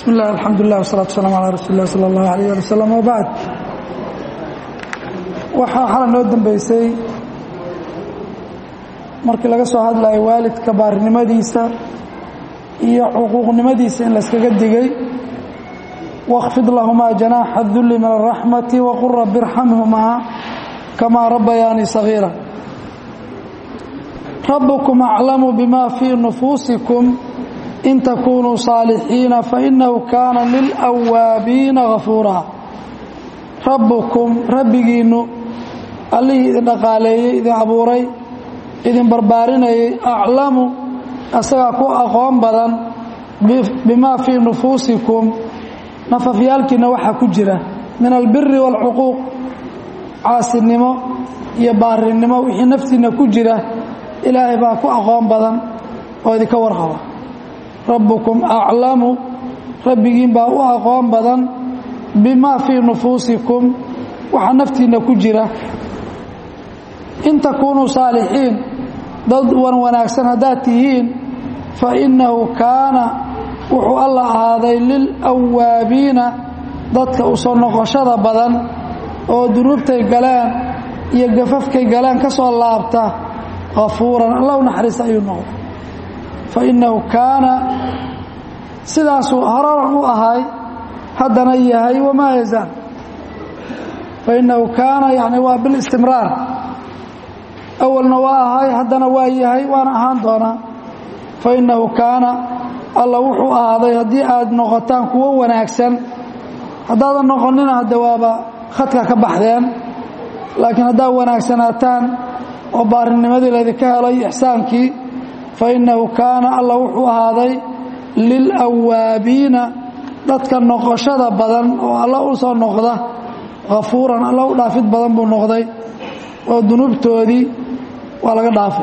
bismi illah alxamdulilah wasalatu waslaam calaa rasuuli lah sala allahu alayh ali wasalam wabacd waxaa xala noo dambeysay markii laga soo hadlayo waalidka baarinimadiisa iyo xuquuqnimadiisa in layskaga digay wاkfid lahumaa janaaxa dulli min araxmati waqul rabi irxamhumaa kamaa rabbayaanii sagiira rabbukum aclamu bima fii nufuusikum in takunuu saalixiina fainahu kaana lilawaabiina gafuuraa rabbukum rabbigiinnu allihii idin dhaqaaleeyey idin abuuray idin barbaarinayay aclamu asagaa ku aqoon badan bimaa fii nufuusikum nafafyaalkiinna waxaa ku jira min albiri wاlcuquuq caasinimo iyo baarinimo wixii naftiinna ku jira ilaahay baa ku aqoon badan oo idinka warqaba rabbukum aclamu rabbigiin baa u aqoon badan bimaa fii nufuusikum waxa naftiinna ku jira in takuunuu saalixiin dad wan wanaagsan haddaad tihiin fa innahu kaana wuxuu alla ahaaday lilawaabiina dadka u soo noqoshada badan oo dunuubtay galeen iyo gafafkay galeen ka soo laabta kafuuran alla u naxariista ayuu noqday fa innahu kaana sidaasuu horaran u ahay haddana yahay wamaa yazaal fa innahu kaana yani waa bilistimraar awalna waa ahay haddana waa yahay waana ahaan doonaa fa innahu kaana alla wuxuu ahaaday haddii aad noqotaan kuwo wanaagsan haddaadan noqonina hadde waaba khadka ka baxdeen laakiin haddaad wanaagsanaataan oo baarinimadii laydinka helay ixsaankii fa innahu kaana alla wuxuu ahaaday lilawaabiina dadka noqoshada badan oo alla u soo noqda hafuuran alla u dhaafid badan buu noqday oo dunuubtoodii waa laga dhaafay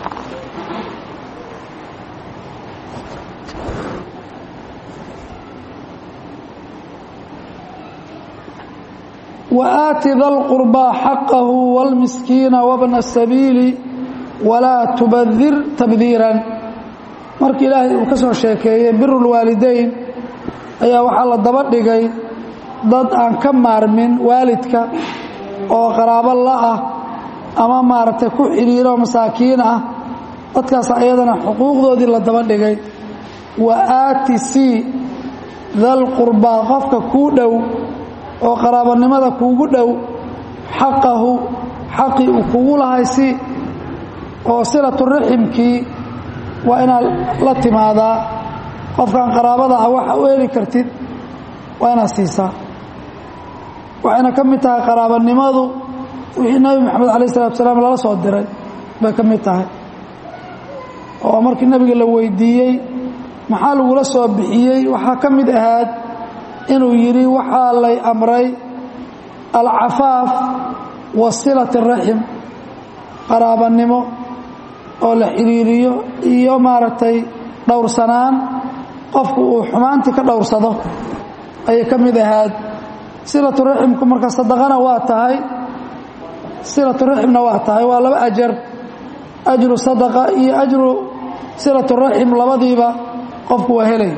waaati da lqurbaa xaqahu wاlmiskiina wabna الsabiili walaa tubadir tabdiiran markii ilaahay uu ka soo sheekeeyey biru lwaalidayn ayaa waxaa la daba dhigay dad aan ka maarmin waalidka oo qaraabo la-ah ama maaragtay ku xidhiiro masaakiin ah dadkaas ayadana xuquuqdoodii la daba dhigay wa aati c dalqurbaa qofka kuu dhow oo qaraabanimada kuugu dhow xaqahu xaqii uu kugu lahay si oo silatu raximkii waa inaad la timaadaa qofkan qaraabada ah waxa u heli kartid waa inaad siisaa waxayna ka mid tahay qaraabanimadu wixii nebi moxamed alayh salatu salaam lala soo diray bay ka mid tahay oo markii nebiga la weydiiyey maxaa lagula soo bixiyey waxaa ka mid ahaad inuu yidhi waxaa lay amray alcafaaf wa silati raxim qaraabanimo oo la xidhiiriyo iyo maaragtay dhowrsanaan qofku uu xumaantii ka dhowrsado ayay ka mid ahaad silatu raximku marka sadaqana waa tahay silatu raximna waa tahay waa laba ajar ajru sadaqa iyo ajru silatu raxim labadiiba qofku waa helay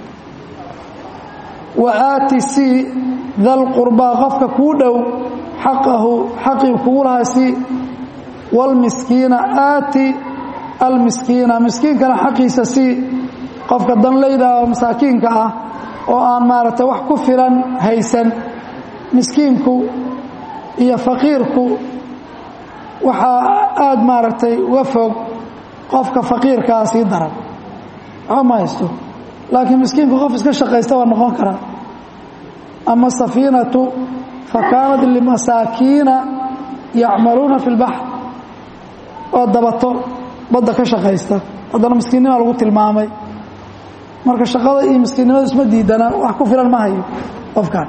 wa aati si dalqurbaa qofka kuu dhow xaqahu xaqii kugu lahaa si wاlmiskiina aati almiskiina miskiinkana xaqiisa si qofka danlayda oo masaakiinka ah oo aan maaragtay wax ku filan haysan miskiinku iyo faqiirku waxaa aada maaragtay uga fog qofka faqiirkaa sii daran waxba ma haysto laakiin miskiinku qof iska shaqaysta waa noqon karaa ama safiinatu fa kaanat limasaakiina yacmaluuna fi lbaxr oo dabato badda ka shaqaysta haddana miskiinnima lagu tilmaamay marka shaqada iyo miskiinnimadu isma diidana wax ku filan ma hayo qofkan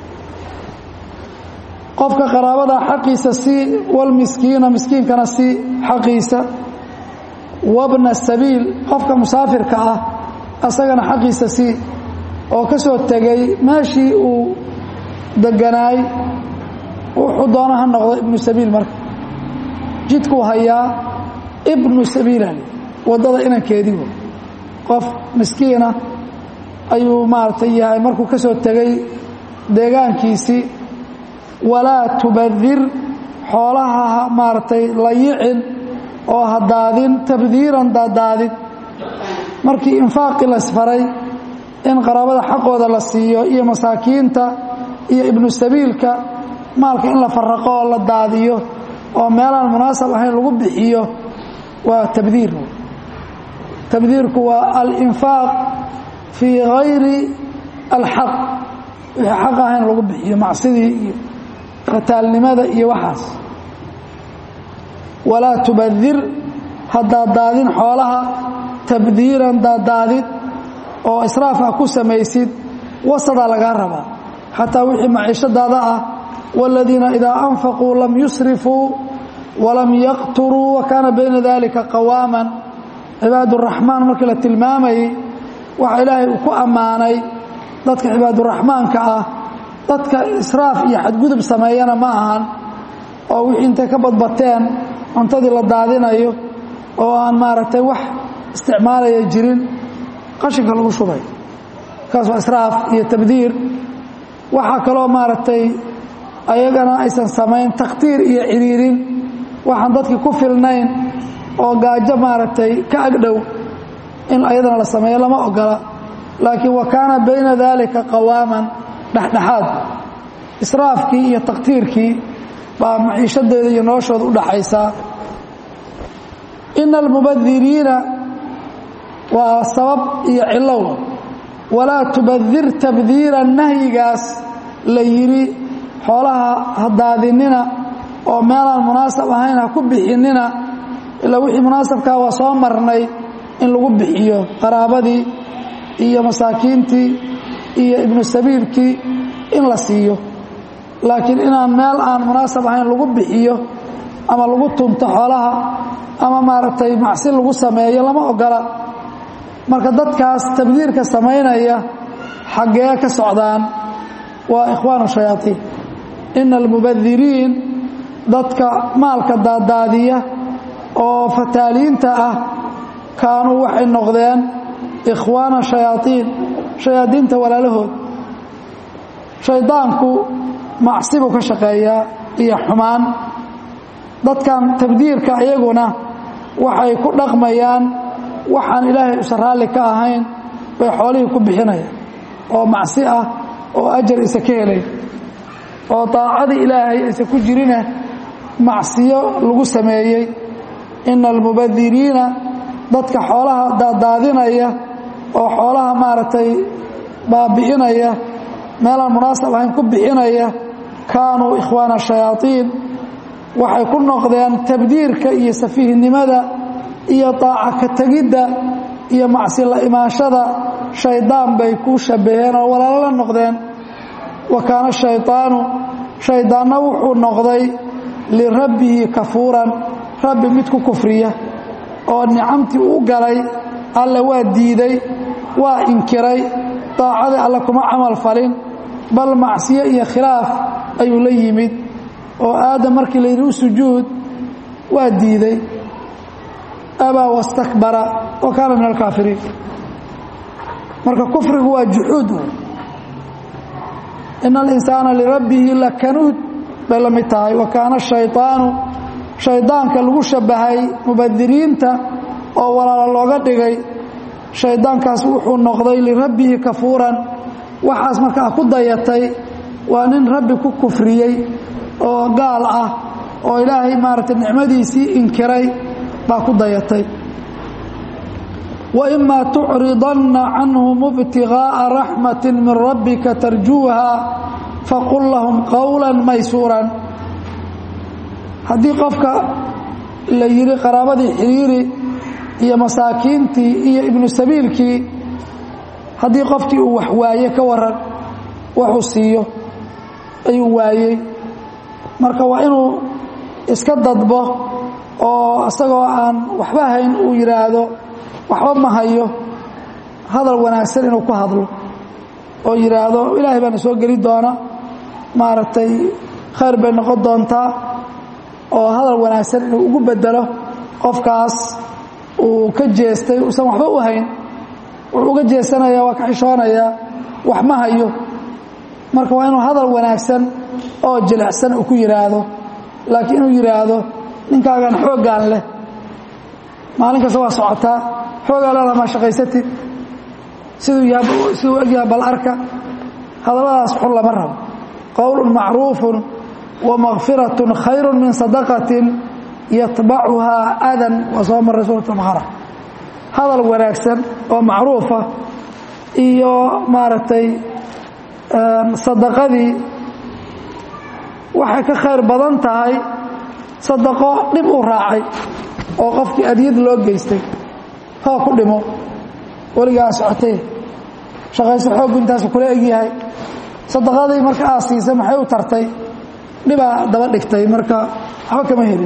qofka qaraabada xaqiisa si walmiskiina miskiinkana si xaqiisa wabna sabiil qofka musaafirka ah asagana xaqiisa si oo ka soo tegay meeshii uu deganaay wuxuu doona ha noqdo ibnu sabiil marka jidkuu hayaa ibnu sabiilal waddada inankeedii qof miskiina ayuu maaragtay yahay markuu ka soo tegay deegaankiisii walaa tubadir xoolaha maaragtay layicin oo ha daadin tabdiiran daadaadid markii infaaqii lasfaray in qaraabada xaqooda la siiyo iyo masaakiinta iyo ibnu sabiilka maalka in la faraqo oo la daadiyo oo meelaan munaasab ahayn lagu bixiyo waa tabdiir tabdiirku waa alinfaaq fii hayri alxaq wixii xaq ahayn lagu bixiyo macsidii iyo fataalnimada iyo waxaas walaa tubadir ha daadaadin xoolaha tabdiiran daadaadid oo israaf ah ku samaysid wasadaa lagaa rabaa xataa wixii maciishadaada ah wاladiina idaa anfaquu lam yusrifuu walam yaqturuu wa kaana bayna dalika qawaaman cibaaduraxmaan markii la tilmaamayey waxa ilaahay uu ku ammaanay dadka cibaaduraxmaanka ah dadka israaf iyo xadgudub sameeyana ma ahan oo wixii intay ka badbateen cuntadii la daadinayo oo aan maaragtay wax isticmaalaya jirin qashinka lagu shubay kaas waa israaf iyo tabdiir waxaa kaloo maaragtay ayagana aysan samayn takhtiir iyo ciriirin waxaan dadkii ku filnayn oo gaajo maaragtay ka agdhow in ayadana la sameeyo lama ogola laakiin wa kaana bayna daalika qawaaman dhexdhexaad israafkii iyo takhtiirkii baa maciishadeeda iyo noloshooda u dhaxaysaa ina almubadiriina waa sabab iyo cilow walaa tubadir tabdiira nahyigaas la yidhi xoolaha ha daadinina oo meelaan munaasab ahayn ha ku bixinina ilaa wixii munaasabkaa waa soo marnay in lagu bixiyo qaraabadii iyo masaakiintii iyo ibnu sabiilkii in la siiyo laakiin inaan meel aan munaasab ahayn lagu bixiyo ama lagu tunto xoolaha ama maaragtay macsi lagu sameeyo lama ogola marka dadkaas tabdiirka samaynaya xaggee ka socdaan waa ikhwaanu shayaaiin ina almubadiriin dadka maalka daadaadiya oo fataaliinta ah kaanuu waxay noqdeen ikhwaana shayaaiin shayaadiinta walaalahood shaydaanku macsibuu ka shaqeeyaa iyo xumaan dadkan tabdiirka iyaguna waxay ku dhaqmayaan waxaan ilaahay usan raalli ka ahayn bay xoolihii ku bixinayaan oo macsi ah oo ajar isa ka helay oo daacadii ilaahay aysan ku jirine macsiyo lagu sameeyey ina almubadiriina dadka xoolaha daadaadinaya oo xoolaha maaragtay baabi'inaya meelaan munaasab ahayn ku bixinaya kaanuu ikhwaana shayaaiin waxay ku noqdeen tabdiirka iyo safiihnimada iyo daaca ka tegidda iyo macsi la imaanshada shaydaan bay ku shabbaheen oo walaalo la noqdeen wa kaana shaydaanu shaydaanna wuxuu noqday lirabbihi kafuuran rabbi mid ku kufriya oo nicamtii u galay alle waa diiday waa inkiray daacadii alle kuma camal falin bal macsiyo iyo khilaaf ayuu la yimid oo aadam markii la yidhi u sujuud waa diiday abaa wastakbara wa kaana min alkaafiriin marka kufrigu waa juxuud wey ina alinsaana lirabbihi lakanuud bay la mid tahay wa kaana shaydaanu shaydaanka lagu shabbahay mubadiriinta oo walaalo looga dhigay shaydaankaas wuxuu noqday lirabbihi kafuuran waxaas markaa ku dayatay waa nin rabbi ku kufriyey oo gaal ah oo ilaahay maaragtay nicmadiisii inkiray baa ku dayatay waimaa tucridanna canhum ibtigaa'a raxmati min rabbika tarjuuha faqul lahum qowla maysuuran haddii qofka la yidhi qaraabadii xiriiri iyo masaakiintii iyo ibnu sabiilkii haddii qofkii uu wax waaye ka waran waxuu siiyo ayuu waayey marka waa inuu iska dadbo oo isagoo aan waxba hayn uu yidhaahdo waxba ma hayo hadal wanaagsan inuu ku hadlo oo yidhaahdo ilaahay baana soo geli doona maaragtay khayr bay noqon doontaa oo hadal wanaagsan inuu ugu bedelo qofkaas uu ka jeestay uusan waxba u hayn wuxuu uga jeesanayaa waa ka xishoonayaa wax ma hayo marka waa inuu hadal wanaagsan oo jilicsan uu ku yidhaahdo laakiin inuu yidhaahdo ninkaagan xooggaan leh maalin kasta waa socotaa xoogaa leedaha maa shaqaysatid siduu yaha siduu egyaha bal arka hadalladaas xun lama rabo qowlun macruufun wa makfiratun khayru min sadaqatin yatbacuhaa adan waa soo maray suurat albaqara hadal wanaagsan oo macruufa iyo maaragtay sadaqadii waxay ka khayr badan tahay sadaqo dhib u raacay oo qofkii adyad loo geystay hoo ku dhimo weligaa socotay shaqayso xooggu intaasu kula egyahay sadaqadii marka aad siisa maxay u tartay dhibaa daba dhigtay marka waxba kama helin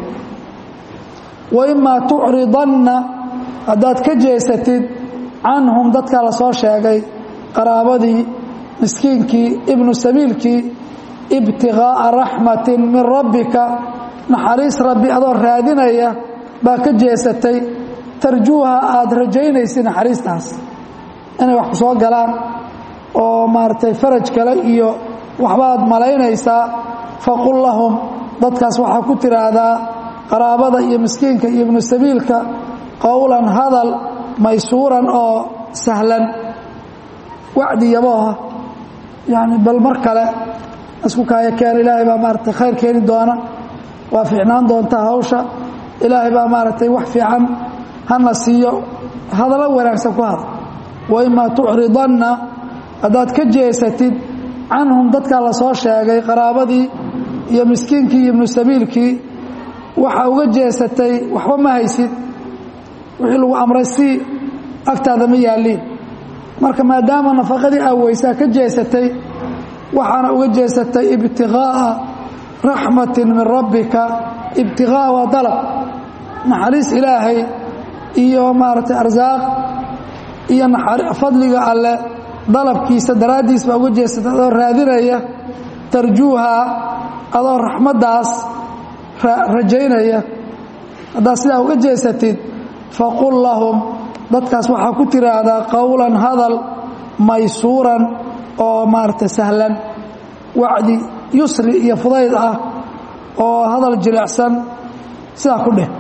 wa imaa tucridanna haddaad ka jeesatid canhum dadkaa la soo sheegay qaraabadii miskiinkii ibnu sabiilkii ibtiغaaءa raxmatin min rabbika naxariis rabbi adoo raadinaya baa ka jeesatay tarjuuha aada rajaynaysid naxariistaas inay wax ku soo galaan oo maaragtay faraj kale iyo waxbaad malaynaysaa faqul lahum dadkaas waxaa ku tiraahdaa qaraabada iyo miskiinka iyo ibnu sabiilka qowlan hadal maysuuran oo sahlan wacdi yabooha yani bal mar kale isku kaaya keen ilaahay baa maaragtay khayr keeni doona waa fiicnaan doontaa hawsha ilaahay baa maaragtay wax fiican hana siiyo hadallo wanaagsan ku hada wa imaa tucridanna haddaad ka jeesatid canhum dadkaa la soo sheegay qaraabadii iyo miskiinkii iyo ibnu sabiilkii waxa uga jeesatay waxba ma haysid wixii lagu amray si agtaada ma yaalliin marka maadaama nafaqadii aaweysaa ka jeesatay waxaana uga jeesatay ibtiغaaءa raxmatin min rabbika ibtiغaaء waa dalab naxariis ilaahay iyo maaragtay arsaaq iyo fadliga alle dalabkiisa daraaddiis baa uga jeesatay adoo raadinaya tarjuuha adoo raxmaddaas rajaynaya haddaad sidaa uga jeesatid faqul lahum dadkaas waxaa ku tiraahdaa qowlan hadal maysuuran oo maaragtay sahlan wacdi yusri iyo fudayd ah oo hadal jilicsan sidaa ku dheh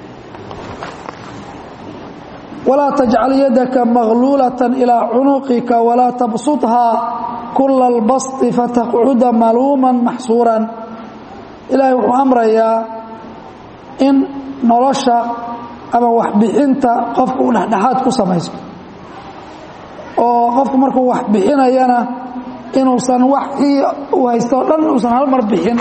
walaa tajcal yadaka magluulatan ilaa cunuqika walaa tabsuthaa kula albasti fataqcuda maluuman maxsuuran ilaahay wuxuu amrayaa in nolosha ama waxbixinta qofka uu dhexdhexaad ku samayso oo qofku markuu wax bixinayana inuusan waxii uu haysto o dhan uusan hal mar bixin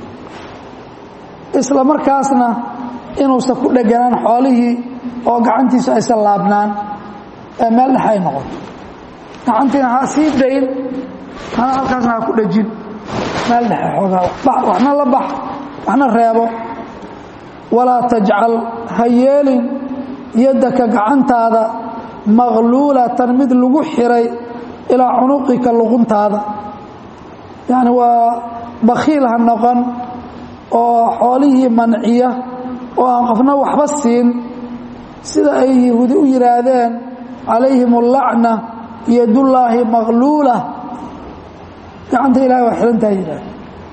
isla markaasna inuusan ku dheganaan xoolihii oo gacantiisu aysan laabnaan ee meel dhex ay noqoto gacantiina ha sii dayn hana halkaasna ha ku dhejin meel dhexe xoogaa waxna la bax waxna reebo walaa tajcal ha yeelin yaddaka gacantaada maqluulatan mid lagu xiray ilaa cunuqika luquntaada yacni waa bakhiil ha noqon oo xoolihii manciya oo aan qofna waxba siin sida ay yahuudi u yidhaahdeen calayhim allacna yadullaahi maqluula gacanta ilahay waa xihantaa yidhahde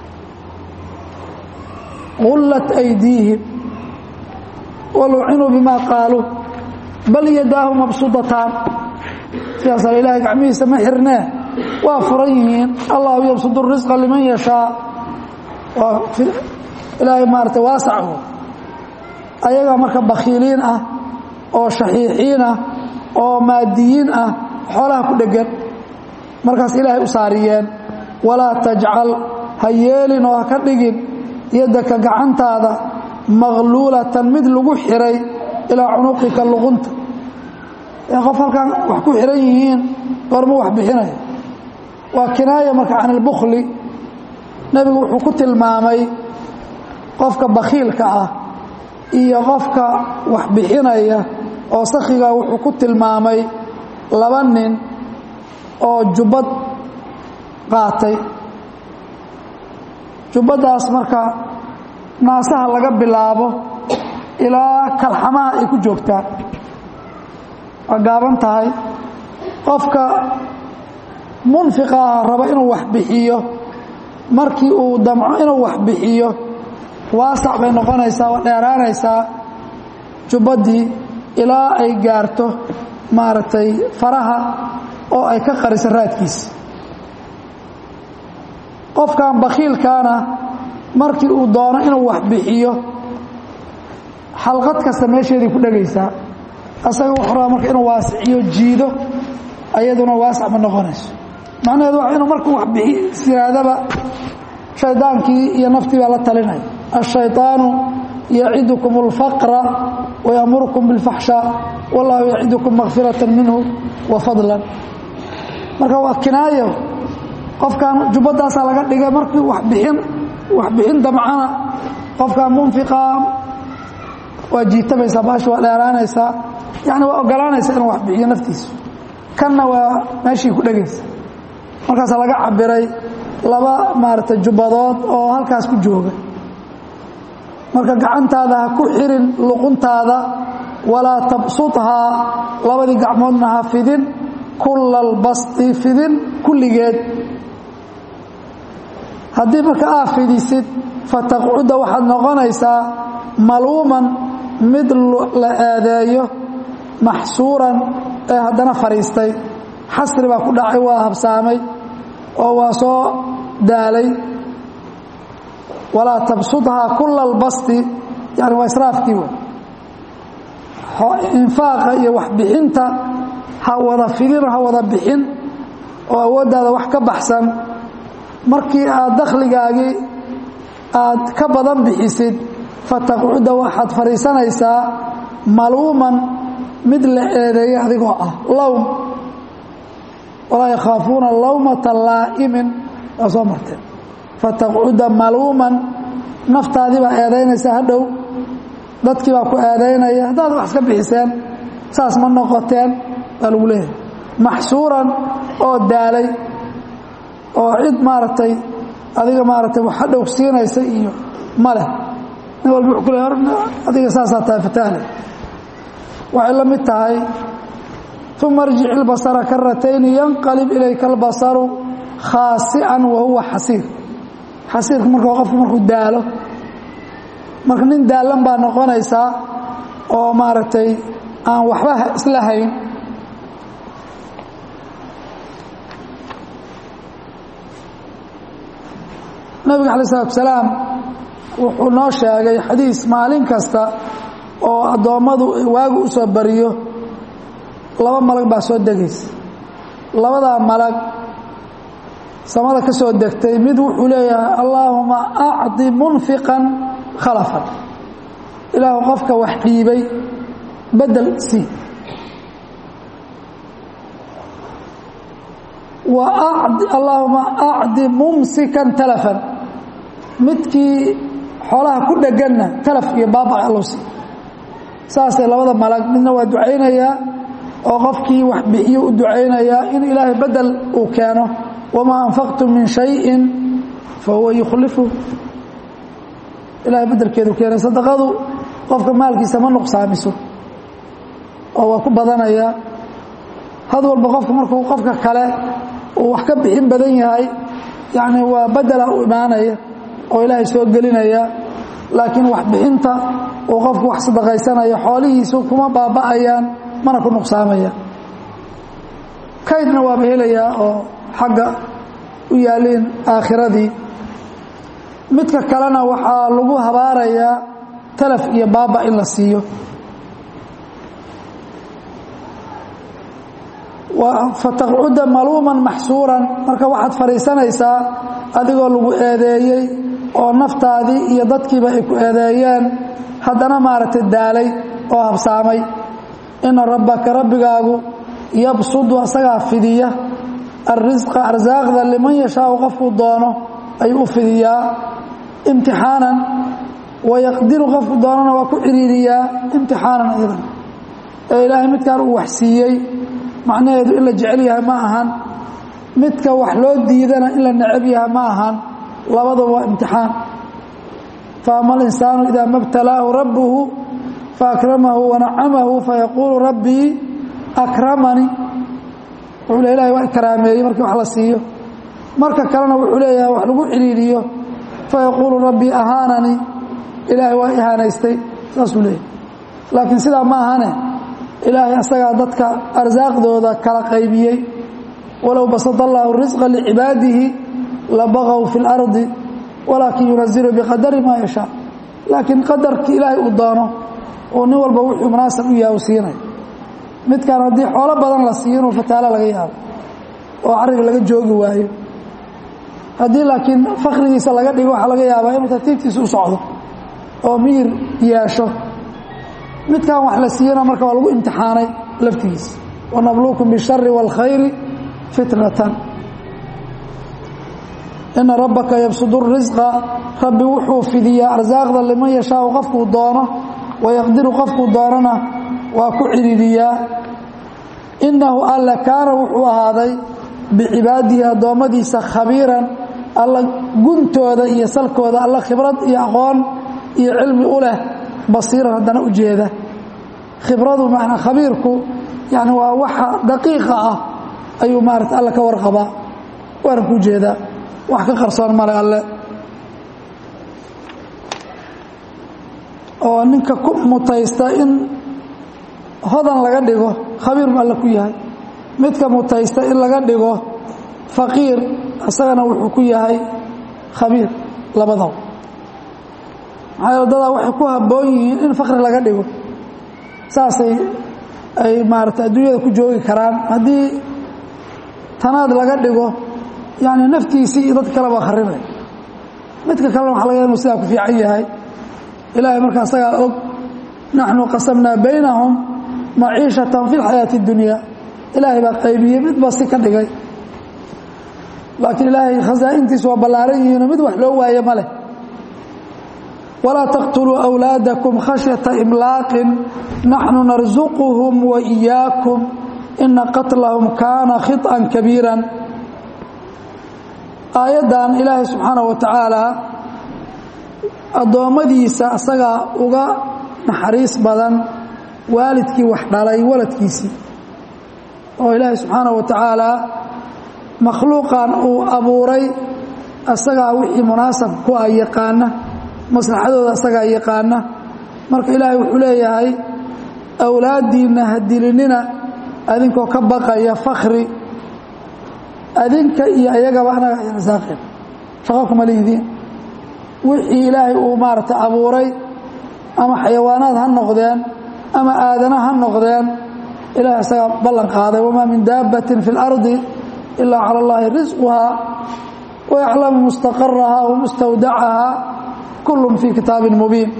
gullat aydiihim walucinuu bimaa qaaluu bal yadaahu mabsudataan sidaasal ilaahay gacmihiisa ma xirnee waa furan yihiin allahu yabsudu risqa liman yashaa waa ilaahay maarata waasac ayagaa marka bakhiiliin ah oo shaxiixiin ah oo maadiyiin ah xoolaha ku dheggan markaas ilaahay u saariyeen walaa tajcal ha yeelin oo ha ka dhigin yaddaka gacantaada maqluulatan mid lagu xiray ilaa cunuqika luqunta ee qof halkan wax ku xihan yihiin goormu wax bixinaya waa kinaaya marka can ilbukhli nebigu wuxuu ku tilmaamay qofka bakhiilka ah iyo qofka wax bixinaya oo sakhiga wuxuu ku tilmaamay laba nin oo jubbad qaatay jubbaddaas marka naasaha laga bilaabo ilaa kalxamaha ay ku joogtaa waa gaaban tahay qofka munfiqa ah raba inuu wax bixiyo markii uu damco inuu wax bixiyo waasac bay noqonaysaa waa dheeraanaysaa jubbadii ilaa ay gaarto maaragtay faraha oo ay ka qariso raadkiisa qofkan bakhiilkaana markii uu doono inuu wax bixiyo xalqad kasta meesheedii ku dhegaysaa asaga wuxuu rabaa marka inuu waasiciyo jiido ayaduna waasac ma noqonayso macnaheedu waa inuu markuu wax bixi yiraadaba shaydaankii iyo naftii baa la talinaya الشhayطaanu yacidukum الfaqra wayamurukum biاlfaxshaa wallahu yacidukum makfiraة minhu wafadla marka waa kinaayo qofkan jubbadaasaa laga dhigay markii wabixin waxbixin damcana qofkan munfiqa waa jiitamaysaa baasha waa dheeraanaysaa yani waa ogolaanaysa inuu wax bixiyo naftiisa kanna waa meeshii ku dhegaysa markaasaa laga cabiray laba maaragtay jubbadood oo halkaas ku jooga marka gacantaada ha ku xirin luquntaada walaa tabsudhaa labadii gacmoodna ha fidin kulla albasti fidin kulligeed haddii marka aa fidisid fataqcuda waxaad noqonaysaa maluuman mid la eedeeyo maxsuuran ee haddana fadhiistay xasri baa ku dhacay waa habsaamay oo waa soo daalay walaa tabsudhaa kula albasti yani waa israafkii w infaaqa iyo waxbixinta ha wada fidin ha wada bixin oo awooddaada wax ka baxsan markii aad dakhligaagii aad ka badan bixisid fataqcuda waxaad fadhiisanaysaa maluuman mid la eedeeya adigoo ah lowm walaa yakhaafuuna lawmata laa'imin waa soo marteen fataqcuda maluuman naftaadii baa eedaynaysa hadhow dadkii baa ku eedaynaya haddaad wax iska bixiseen saas ma noqoteen baa lagu leeyahay maxsuuran oo daalay oo cid maaragtay adiga maaragtay wax hadhow siinaysa iyo ma leh nin walba wuxuu ku leey adiga saasaa tahay fataale waxay la mid tahay uma arjic ilbasara karatayni yanqalib ilayka albasaru khaasi'an wa huwa xasiir xasiirku marka qofku markuu daalo marka nin daalan baa noqonaysaa oo maaragtay aan waxba isla hayn nabiga alay slatu salaam wuxuu noo sheegay xadiis maalin kasta oo addoommadu waagu u soo bariyo laba malag baa soo degaysa labadaa malag samada ka soo degtay mid wuxuu leeyahay allaahuma acdi munfiqan khalafan ilaahu qofka wax dhiibay bedel sii wa allaahuma acdi mumsikan talafan midkii xoolaha ku dheganna talaf iyo baaba allow sii saasay labada malag midna waa ducaynayaa oo qofkii wax bixiyo u ducaynayaa in ilaahay bedel uu keeno wamaa anfaqtum min shayin fahuwa yukhlifu ilahay bedelkeedu keenay sadaqadu qofka maalkiisa ma nuqsaamiso oo waa ku badanaya had walba qofka markuu qofka kale uu wax ka bixin badan yahay yacni waa bedela u imaanaya oo ilaahay soo gelinaya laakiin waxbixinta uu qofku wax sadaqaysanayo xoolihiisu kuma baaba'ayaan mana ku nuqsaamaya kaydna waaba helayaa oo xagga u yaaliin aakhiradii midka kalena waxaa lagu habaarayaa talaf iyo baaba in la siiyo fataqcuda maluuman maxsuuran marka waxaad fadhiisanaysaa adigoo lagu eedeeyey oo naftaadii iyo dadkiiba ay ku eedeeyeen haddana maaragtay daalay oo habsaamay ina rabbaka rabbigaagu yabsudu asagaa fidiya alrisqa arsaaqda liman yashaau qofkuu doono ayuu u fidiyaa imtixaanan wayaqdiru qofku doonana waa ku ciriiriyaa imtixaanan idan ee ilaahay midkaan uu wax siiyey macnaheedu in la jecel yahay ma ahan midka wax loo diidana in la necab yahay ma ahan labadaba waa imtixaan faama alinsaanu idaa ma btalaahu rabbuhu faakramahu wanacamahu fayaquulu rabbii akramanii wuxuu le ilahay waa ikaraameeyey markii wax la siiyo marka kalena wuxuu leeyahay wax lagu ciliiliyo fayaquulu rabbii ahaananii ilaahay waa ihaanaystay saasuu leeyahy laakiin sidaa ma ahane ilaahay asagaa dadka arsaaqdooda kala qaybiyey walow basada allaahu risqa licibaadihi labaqow fi اlardi walaakin yunazilu biqadari maa yashaa laakiin qadarkii ilaahay uu doono oo nin walba wuxuu munaasab u yaha u siinay midkaan haddii xoolo badan la siiyo inuu fataalo laga yaabo oo carriga laga joogi waayo haddii laakiin fakrigiisa laga dhigo waxaa laga yaabaa inuu tartiibtiisa u socdo oo miyir yeesho midkan wax la siiyana marka waa lagu imtixaanay laftigiisa wanabluukum bishari wاlkhayri fitnatan ina rabbaka yabsud risqa rabbi wuxuu fidiyaa arsaaqda liman yashaau qofkuu doono wayaqdiru qofkuu doonana waa ku ciriiriyaa inahu alla kaana wuxuu ahaaday bicibaadihi addoommadiisa khabiiran alla guntooda iyo salkooda alla khibrad iyo aqoon iyo cilmi u leh basiiran haddana u jeeda khibradu manaa khabiirku yani waa waxa daqiiqa ah ayuu maarata alle ka warqabaa waana ku jeedaa wax ka qarsoon male alle oo ninka ku mutaysta in hodan laga dhigo khabiir bu alle ku yahay midka mutaysta in laga dhigo faqiir isagana wuxuu ku yahay khabiir labadaba maxaa dadaa waxay ku habboon yihiin in fakri laga dhigo saasay ay maarata adduunyada ku joogi karaan haddii tanaad laga dhigo yani naftiisii iyo dadka kaleba kharibay midka kalena waxa laga inu sidaa ku fiican yahay ilaahay marka asagaa og naxnu qasamnaa baynahum maciishatan fi lxayaati اdunya ilaahay baa qaybiyey midba si ka dhigay laakiin ilaahay khasaa'intiisu waa ballaaran yihiinoo mid wax loo waaye ma leh walaa taqtuluu أwlaadakum khashyata imlaaqin naxnu narsuquhum waإiyaakum ina qatlahum kaana khiطأa kabiira aayaddan ilaahay subxaanaه wa tacaala addoommadiisa asagaa uga naxariis badan waalidkii wax dhalay waladkiisii oo ilaahay subxaanaه wa tacaala makhluuqan uu abuuray asagaa wixii munaasab ku ah yaqaana maslaxadooda asagaa yaqaana marka ilaahay wuxuu leeyahay awlaaddiinna ha dilinina adinkoo ka baqaya fakri adinka iyo ayagaba anaga irsaaqeen shaqo kuma lihidiin wixii ilaahay uu maarata abuuray ama xayawaanaad ha noqdeen ama aadana ha noqdeen ilahay asagaa ballan qaaday wamaa min daabbatin fi اlardi ilaa cala اllahi risquhaa wayaclamu mustaqarahaa wamustawdacahaa kullun fii kitaabin mubiin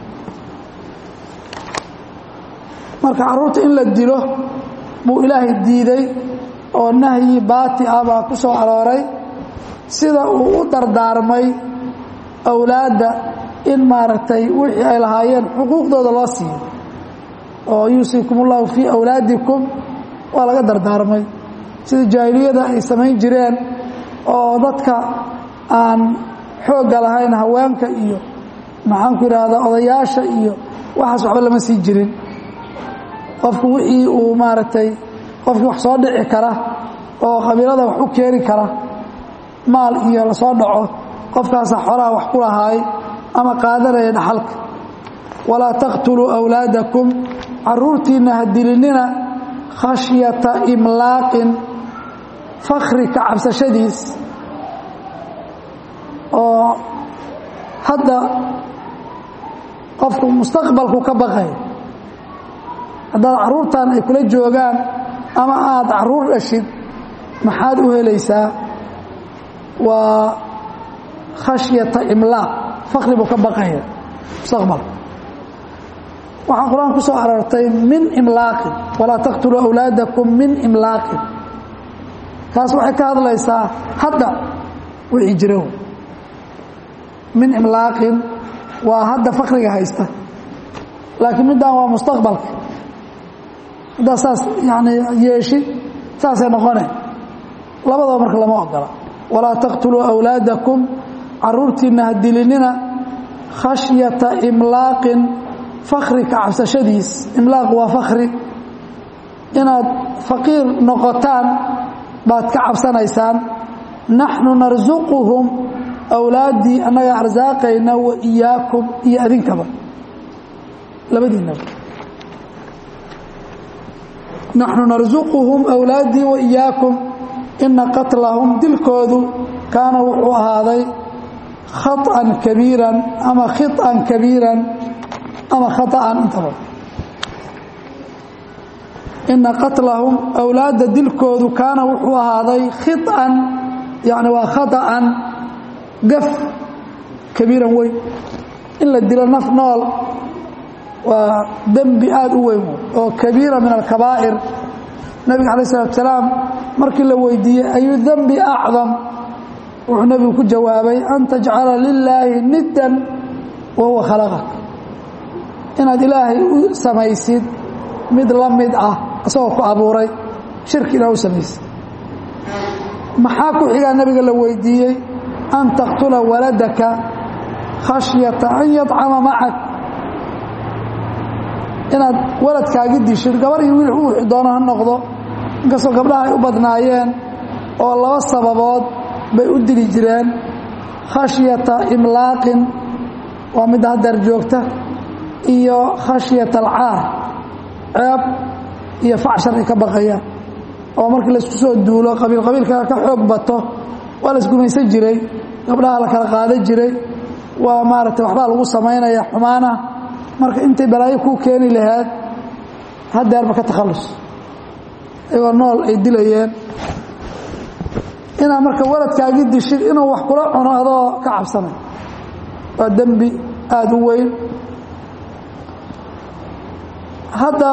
marka carruurta in la dilo buu ilaahay diiday oo nahyi baati ah baa ku soo arooray sida uu u dardaarmay awlaadda in maaragtay wixii ay lahaayeen xuquuqdooda loo siiyo oo yuusiikum ullahu fii awlaadikum waa laga dardaarmay sida jaahiliyada ay samayn jireen oo dadka aan xoogga lahayn haweenka iyo maxaanku idhaahdaa odayaasha iyo waxaas waxba lama sii jirin qofku wixii uu maaragtay qofkii wax soo dhici kara oo qabiilada wax u keeni kara maal iyo lasoo dhaco qofkaasa xoolaha wax ku lahaay ama qaadanaya dhaxalka walaa taqtuluu awlaadakum caruurtiinna ha dilinina khashyata imlaaqin fakri ka cabsashadiis oo hadda qofku mustaqbalku ka baqay haddaad carruurtan ay kula joogaan ama aad carruur dhashid maxaad u helaysaa waa khashyata imlaaq fakri buu ka baqaya mustaqbalka waxaa qur-aan ku soo aroortay min imlaaqin walaa taqtuluu awlaadakum min imlaaqin taas waxay ka hadlaysaa hadda wixii jira min imlaaqin waa hadda fakriga haysta laakiin middan waa mustaqbalka haddaa saas yani yeeshid saasay noqone labadaba marka lama ogola walaa taqtuluu awlaadakum caruurtiinna ha dilinina khashyata imlaaqin fakri ka cabsashadiis imlaaq waa fakri inaad faqiir noqotaan baad ka cabsanaysaan naxnu narsuquhum awlaaddii annaga arsaaqayna wa iyaakum iyo adinkaba labadiinaba naxnu narsuquhum awlaaddii wa iyaakum ina qatlahum dilkoodu kaana wuxuu ahaaday khaطan kabiiran ama khiطan kabiiran ama khaطa'an intaba ina qatlahum awlaadda dilkoodu kaana wuxuu ahaaday khiطan yani waa khaطa'an gaf kabiiran weyn in la dilo naf nool waa dembi aada u weyn oo kabiira min alkabaa'ir nabiga alay الsalaatu salaam markii la weydiiyey ayu dembi acdam wuxuu nebigu ku jawaabay an tajcala lilaahi niddan wa huwa khalaqak inaad ilaahay u samaysid mid la mid ah isagoo ku abuuray shirki inaa u samaysid maxaa ku xigaa nabiga la weydiiyey an taqtula waladaka khashyata an yadcama macak inaad waladkaagi dishid gabar iyo wiil u wixi doono ha noqdo inkastoo gabdhaha ay u badnaayeen oo laba sababood bay u dili jireen khashyata imlaaqin waa midda haddeer joogta iyo khashyata alcaar ceeb iyo facshar ay ka baqayaan oo markii laysku soo duulo qabiil qabiilka ka xoog bato waa la isgumaysan jiray gabdhaha la kala qaadan jiray waa maaragtay waxbaa lagu samaynaya xumaana marka intay balaayo kuu keeni lahayd haddeerba ka takhallus iyagoo nool ay dilayeen inaad marka waladkaagi dishid inuu wax kula cuno adoo ka cabsanay waa dembi aada u weyn hadda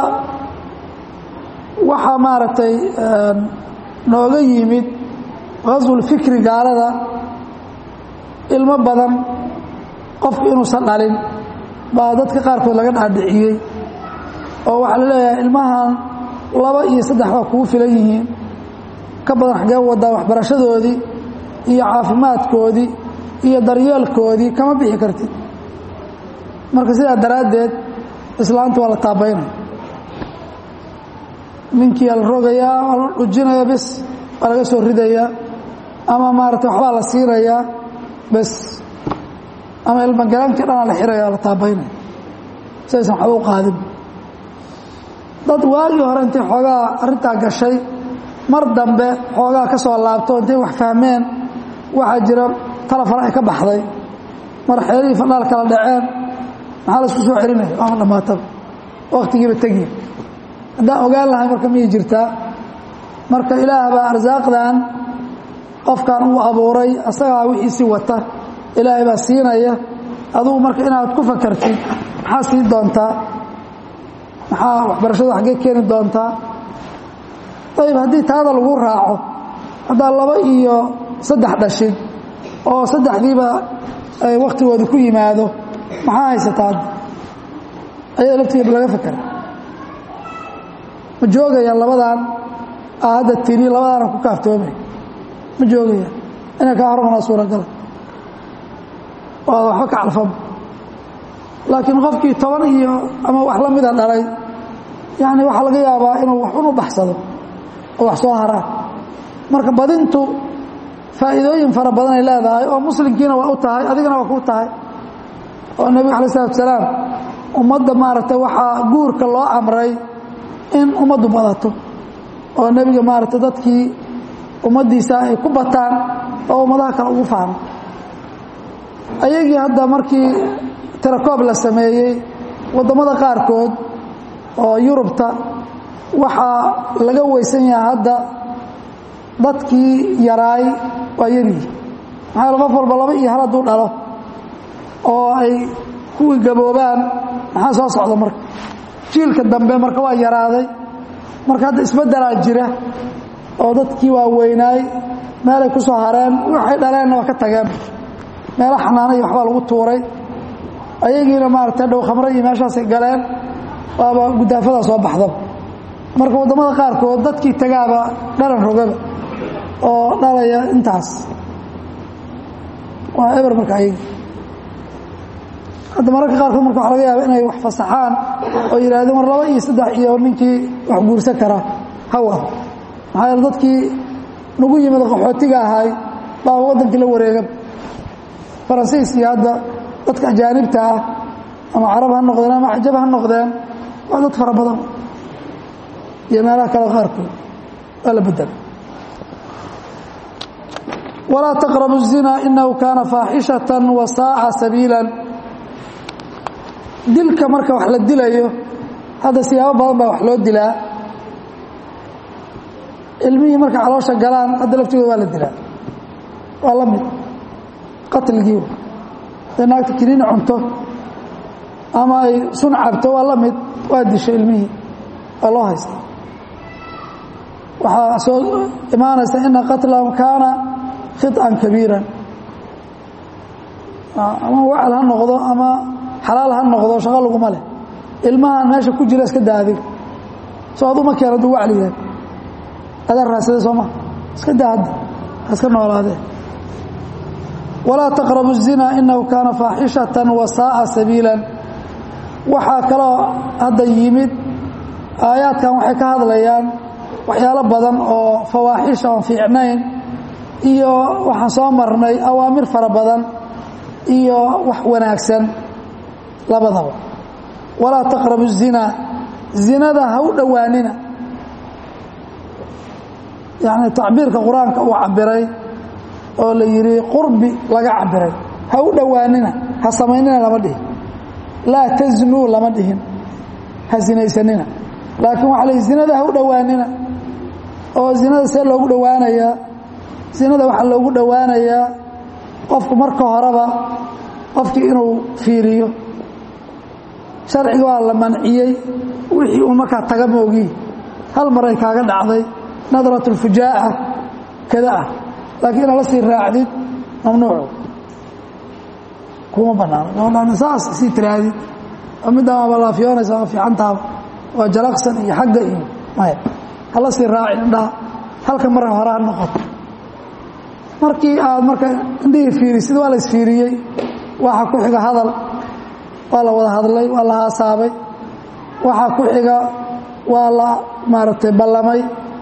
waxaa maaragtay nooga yimid qaswulfikri gaalada ilmo badan qofku inuusan dhalin baa dadka qaarkood laga dhaadhiciyey oo waxaa la leeyahay ilmahan laba iyo saddex waa kugu filan yihiin ka badan xaggee wadaa waxbarashadoodii iyo caafimaadkoodii iyo daryeelkoodii kama bixi kartid marka sidaa daraaddeed islaanta waa la taabaynaya ninkiia la rogayaa waa la dhujinaya bes waa laga soo ridayaa ama maarata waxbaa la siinayaa bes ama ilmagalankii dhanaa la xiraya la taabaynaya sidaysan waxba u qaadin dad waagii hore intay xoogaa arrintaa gashay mar dambe xoogaa ka soo laabto intay wax fahmeen waxaa jira talafana ay ka baxday mar xeelihii fadhaal kala dhaceen maxaa la isku soo celinaya waama dhammaataba wakhtigiiba tegiya haddaan ogaan lahay marka miyay jirtaa marka ilaah baa arsaaqdan qofkan uu abuuray asagaa wixiisii wata ilaahay baa siinaya adugu marka inaad ku fakartid maxaa siin doontaa maxaa waxbarashada xaggee keeni doontaa ayib haddii taada lagu raaco haddaa laba iyo saddex dhashid oo saddexdiiba ay wakhtigooda ku yimaado maxaa haysataa hadda ayada laftigeeda laga fakera ma joogayaan labadan aa hadda tiri labadaana ku kaaftoomay ma joogayaan inay kaa hormanaa suuragala oo ad waxba ka calfama laakiin qofkii toban iyo ama wax la mida dhalay yacni waxaa laga yaabaa inuu wax un u baxsado oo wax soo haraan marka badintu faa'iidooyin fara badan ay leedahay oo muslimkiina waa u tahay adigana waa kuu tahay oo nebiga alay isalatu salaam ummadda maaragtay waxaa guurka loo amray in ummaddu badato oo nebiga maaragtay dadkii ummaddiisa ay ku bataan oo ummadaha kale ugu fahmo ayagii hadda markii tirakoob la sameeyey waddamada qaarkood oo yurubta waxaa laga weysan yahay hadda dadkii yaraay waa yaryihi maxaa qof walba laba iyo hal hadduu dhalo oo ay kuwii gaboobaan maxaa soo socda marka jiilka dambe marka waa yaraaday marka hadda isbeddelaa jira oo dadkii waa weynaay meelay ku soo hareen waxay dhaleenna waa ka tageen meelo xanaano iyo waxbaa lagu tuuray ayagiina maaragtay dhow khamre iyo meeshaasay galeen waaba guddaafadaa soo baxdaba marka waddamada qaarkood dadkii tagaaba dhalan rogaba oo dhalaya intaas waa eber marka ayagi hadda mararka qaarkood marka waxa laga yaaba inay wax fasaxaan oo yidhahdeen war laba iyo saddex iyo ninkii wax guursan karaa ha wado maxaa yeele dadkii nagu yimid qaxootiga ahay baa waddankii la wareega faransiis iyo hadda dadka ajaanibta ah ama carab ha noqdeen ama cajab ha noqdeen waa dad fara badan iyo meelaha kale qaarkood waa la bedela walaa taqrabu الzina inahu kaana faaxishaةa wasaaca sabiila dilka marka wax la dilayo hadda siyaabo badan baa wax loo dilaa ilmihii marka caloosha galaan hadda laftigooda waa la dilaa waa la mid qatligii haday naagta kiniini cunto ama ay sun cabto waa la mid waa disho ilmihii waa loo haysta waxaa soo imaanaysa ina qatlahum kaana khiطan kabiiran ama wacal ha noqdo ama xalaal ha noqdo shaqo laguma leh ilmahan meesha ku jira iska daadig soo aduma keen hadduu wacli yahay adaa raasade soo ma iska daa hadda ha iska noolaadee walaa taqrabu الzina inahu kaana faaxishaةa wasaaءa sabiila waxaa kaloo hadda yimid aayaadkan waxay ka hadlayaan waxyaalo badan oo fawaaxisha oon fiicnayn iyo waxaan soo marnay awaamir fara badan iyo wax wanaagsan labadaba walaa taqrabu الzina zinada ha u dhowaanina yacni tacbiirka qur-aanka uu cabiray oo la yidhi qurbi laga cabiray ha u dhowaanina ha samaynina lama dhihin laa taznuu lama dhihin ha sinaysanina laakiin waxa la zinada ha u dhowaanina oo zinada see loogu dhowaanayaa zinada waxaa loogu dhowaanayaa qofku marka horeba qofkii inuu fiiriyo sharciga waa la manciyey wixii uu markaa taga moogi hal maray kaaga dhacday nadrat اlfujaa'a kada ah laakiin inaad la sii raacdid mamnuucu kuma banaano saas sii tiraadid oo middaa waaba laafiyoonaysa waa fiicantaaba waa jalaqsan iyo xagga iyo maya hala sii raacin indhaha halka mara hore ha noqoto markii aad marka indhihii fiirisid waa la isfiiriyey waxaa ku xiga hadal waa la wada hadlay waa la haasaabay waxaa ku xiga waa la maaragtay ballamay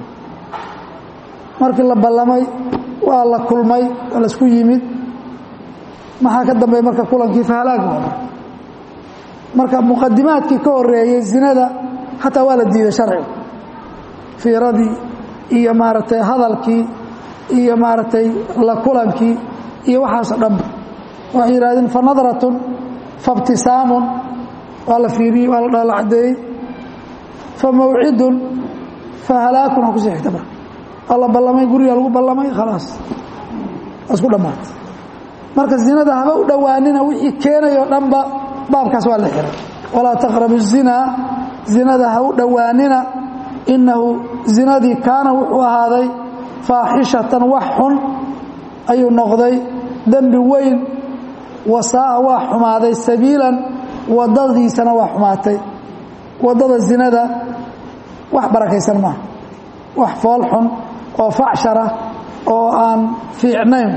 markii la ballamay waa la kulmay waa laisku yimid maxaa ka dambeeya marka kulankii fahalaag wada marka muqadimaadkii ka horeeyey zinada xataa waa la diiday sharciga fiiradii iyo maaragtay hadalkii iyo maaragtay la kulankii iyo waxaasoo dhanba waxay yidhahdeen fa nadratun fa ibtisaamun waa la fiiriyey waa la dhala caddeeyey fa mawcidun fa halaakun waa kusii xigta marka waa la ballamay guriga lagu ballamay khalaas waa isku dhammaatay marka zinada haba u dhowaanina wixii keenayoo dhanba baabkaas waa la xiray walaa taqrabu الzinaa zinada ha u dhowaanina inahu zinadii kaana wuxuu ahaaday faaxishatan wax xun ayuu noqday dembi weyn wasaa'a waa xumaaday sabiilan wadadiisana waa xumaatay wadada zinada wax barakaysan maaha wax fool xun oo facshara oo aan fiicnayn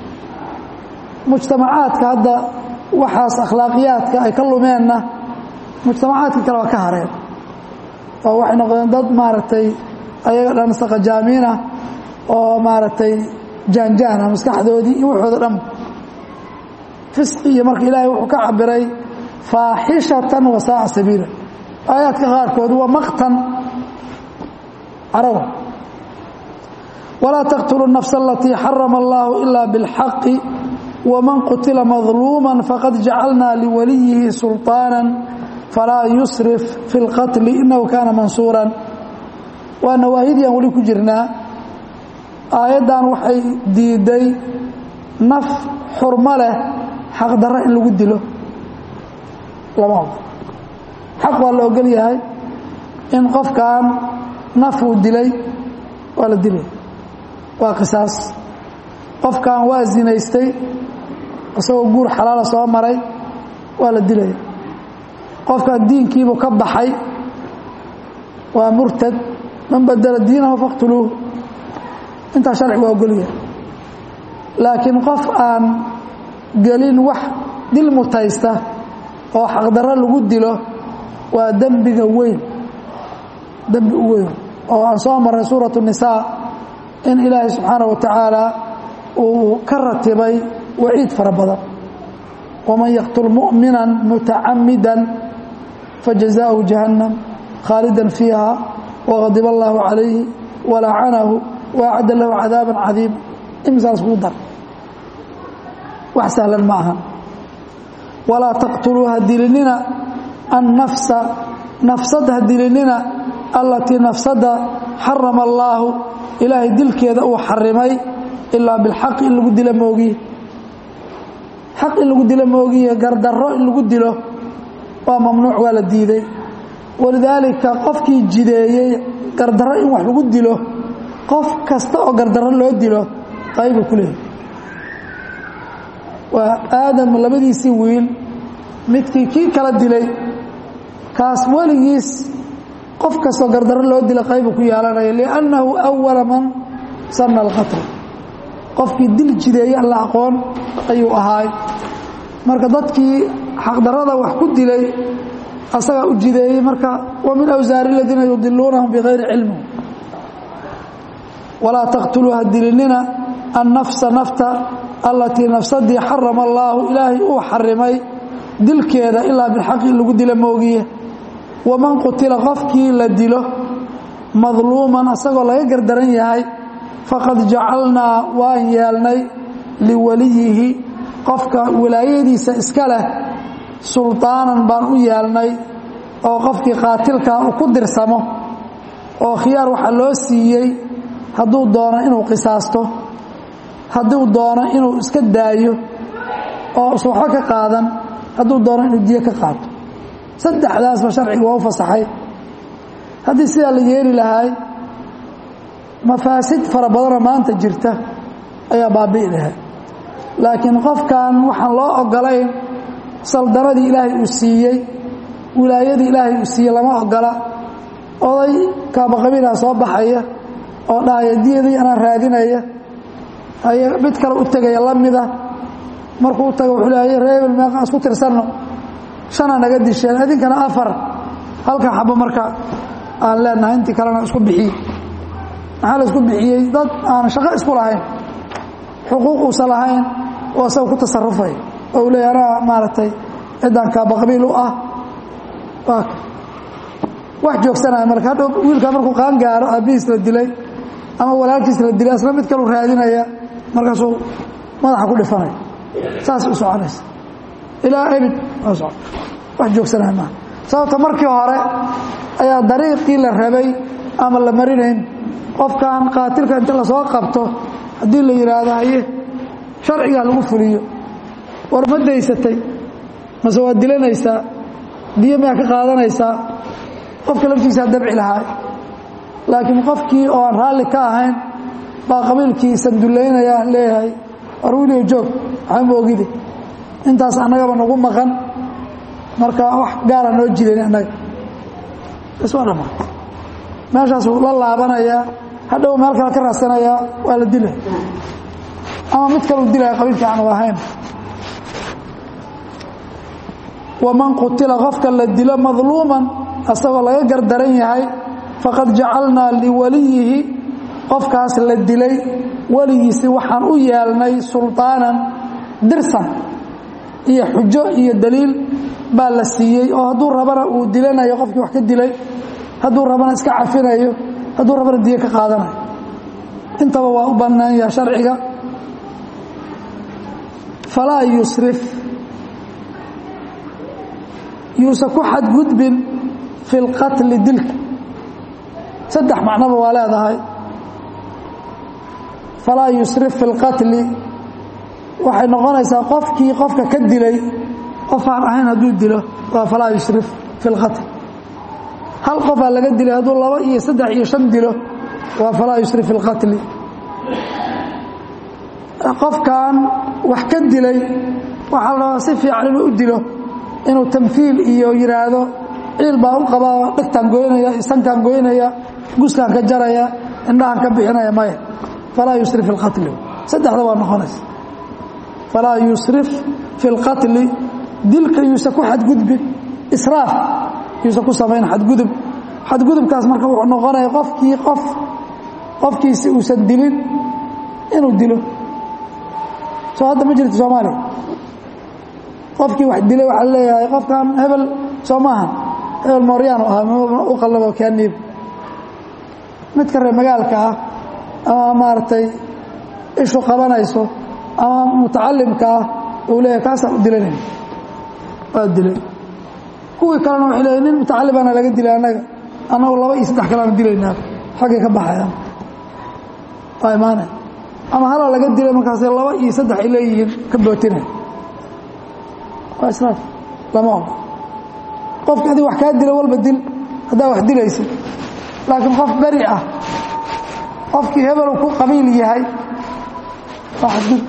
mujtamacaadka hadda waxaas akhlaaqiyaadka ay ka lumeenna mujtamacaadka kale waa ka hareen oo waxay noqdeen dad maaragtay ayaga dhan saqajaamiinah oo maaragtay jaanjaana maskaxdoodii iyo waxooda dhan fisqi iyo marka ilaahay wuxuu ka cabiray faaxishatan wasaaca sabiila aayaadka qaarkood waa maqtan carawa walaa taqtulu الnafsa alatii xarama allahu ila biاlxaqi wman qutila madluuma faqad jacalna liwaliyihi sulطaana falaa yusrif fi اlqatli inahu kaana mansuuran waa nawaahidii aan weli ku jirnaa aayaddan waxay diiday naf xurmo leh xaqdarro in lagu dilo lama ogol xaq waa la ogol yahay in qofkan naf uu dilay waa la dilay waa qisaas qofkan waa zinaystay isagoo guur xalaala soo maray waa la dilaya qofkan diinkiibuu ka baxay waa murtad man badela diinahu faqtuluuhu intaa sharcigu waa ogolyahay laakiin qof aan gelin wax dil mutaysta oo xaqdarro lagu dilo waa dembiga weyn dembi u weyn oo aan soo marnay suuratu nisaa in ilaahay subxaana wa tacaala uu ka ratibay waciid fara badan waman yaqtul mu'mina mutacamida fajazaءhu jahannam khaalida fiiha waqadib allahu calayhi walacanahu waacadda lahu cadaaba cadiima imisaas kuu dar wax sahlan ma aha walaa taqtuluu ha dilinina annafsa nafsad ha dilinina allatii nafsada xarama allaahu ilaahay dilkeeda uu xarimay ilaa bilxaq in lagu dilo moogiye xaq in lagu dilo moogiye gardarro in lagu dilo waa mamnuuc waa la diiday walidaalika qofkii jideeyey gardarro in wax lagu dilo qof kasta oo gardarro loo dilo qaybu ku leehay waa aadam labadiisii wiil midkii kii kala dilay kaas weligiis qof kastoo gardarro loo dila qaybu ku yeelanaya liannahu awala man sanna alqatl qofkii dil jideeye alla aqoon ayuu ahaay marka dadkii xaqdarrada wax ku dilay asagaa u jideeyey marka wa min awsaari aladiina yudiluunahum bikayri cilmi walaa taqtuluu ha dilinina annafsa nafta allatii nafsadii xarama allaahu ilaahay uu xarimay dilkeeda ilaa bilxaqi in lagu dilo moogiye waman qutila qofkii la dilo madluuman asagoo laga gardaran yahay faqad jacalnaa waan yeelnay liwaliyihi qofka wilaayadiisa iska leh sulطaanan baan u yeelnay oo qofkii qaatilkaa uu ku dirsamo oo khiyaar waxaa loo siiyey hadduu doono inuu qisaasto hadduu doono inuu iska daayo oo usan waxba ka qaadan hadduu doono inuu diyo ka qaato saddexdaasba sharciga waa u fasaxay haddii sidaa la yeeli lahaay mafaasid fara badanoo maanta jirta ayaa baabi'i lahay laakiin qofkan waxaan loo ogolayn saldanadii ilaahay uu siiyey wilaayadii ilaahay uu siiyey lama ogola oday kaabaqabiilha soo baxaya oo dhahaya diyadii anaan raadinaya haye mid kale u tegaya la mida markuu u taga wuxuu leehay reebel meeqaan isku tirsanno shana naga disheen idinkana afar halka xabo marka aan leenahay intii kalena isku bixiye maxaa la isku bixiyey dad aan shaqo isku lahayn xuquuq uusan lahayn oo asaga ku tasarufay oo u leeya anaa maaragtay ciddaan kaabaqabiil u ah wax joogsanaya marka hadhow wiilkaa markuu qaan gaaro aabbihiis la dilay ama walaalkiis la dilay asna mid kalu raadinaya markaasuu madaxa ku dhifanaya saas u soconaysa ilaa ebid wax joogsanaya maaha sababta markii hore ayaa dariiqii la rabay ama la marinayn qofkan qaatilka inta lasoo qabto haddii la yidhaahdo haye sharcigaa lagu fuliyo war ma daysatay mase waad dilanaysaa diyo miyaa ka qaadanaysaa qofka laftiisaa dabci lahaa laakiin qofkii oo aan raalli ka ahayn baa qabiilkii sandullaynaya leeyahay war wiliyo joog waxba ma ogide intaas annagaba nagu maqan marka wax gaara noo jidan annaga isma dhama meeshaasuu la laabanayaa hadhow meel kale ka raadsanayaa waa la dilay ama mid kaleu dilaya qabiilkii aanu ahayn waman qutila qofka la dilo madluuman asagoo laga gardaran yahay faqad jacalnaa liwaliyihi qofkaas la dilay weligiisi waxaan u yeelnay sulطaanan dirsan iyo xujo iyo daliil baa la siiyey oo hadduu rabana uu dilanayo qofkii wax ka dilay hadduu rabana iska cafinayo hadduu rabana diyo ka qaadanayo intaba waa u bannaan yaha sharciga falaa yusrif yuusan ku xadgudbin fi اlqatli dilka saddex macnoba waa leedahay falaa yusrif fi اlqatli waxay noqonaysaa qofkii qofka ka dilay qof aan ahayn hadduu dilo waa falaa yusrif fi اlqatl hal qofaa laga dilay hadduu laba iyo saddex iyo shan dilo waa falaa yusrif fi اlqatli qofkan wax ka dilay waxaa la rabaa si fiican inuu u dilo inuu tamhiil iyo yidhaahdo ciil baa u qabaa dhegtaan goynaya isankaan goynaya guskaan ka jaraya indhahan ka bixinaya maya falaa yusrif fi اlqatli saddexda waa noqonaysa falaa yusrif fi اlqatli dilka yuusan ku xadgudbin israaf yuusan ku samayn xadgudub xadgudubkaas marka wuxuu noqonaya qofkii qof qofkiisi uusan dilin inuu dilo soo hadda ma jirto soomaaliya qofkii wax dilay waxaa leeyahay qofkan hebel soo maaha hebel mooryaanu ahaa u qallabo kaaniib midka reer magaalka ah ama maaragtay ishu qabanayso ama mutacalimka ah uu leeyahay kaasaan u dilanayna waa dilay kuwii kalena waxay leeyahy nin mutacalimaana laga dilay annaga annagu laba iyo saddex kaleana dilaynaa xaggay ka baxayaan waa imaanay ama halaa laga dilay markaas laba iyo saddex ay leeyihiin ka bootinay waa israaf lama ogo qofki adig wax kaa dila walba dil haddaa wax dilaysa laakiin qof beri ah qofkii hebelu ku qabiil yahay waa xadgud